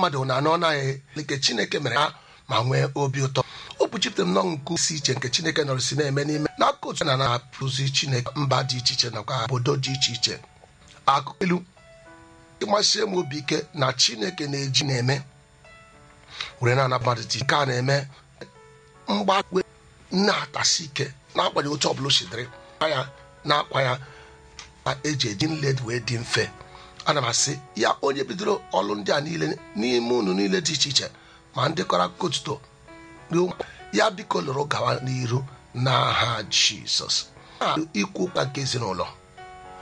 mmadụ na anọ naghị nke chineke mere ha ma nwee obi ụtọ o kpuchipụtara m nọ nke si iche nke chineke nọrọ si na-eme n'ime n'aka otu na na-apụzi chineke mba dị iche iche nakwa obodo dị iche iche akụkọ ilu ịmasie m obi ike na chineke na-eji na-eme were na mmadụ dị nke a na-eme mgbakwe na-atasi ike na-agbanyeghị otu ọbụla o si dịrị ya na-akwa ya na eji eji nled wee dị mfe ana m asị ya onye bidoro ọlụ ndị a niile n'ime unu niile dị iche iche ma ndị kọrọ akụkọ otuto ya biko lụrụ gawa n'iru n'aha jizọs ikwu ụkwa nke ezinụlọ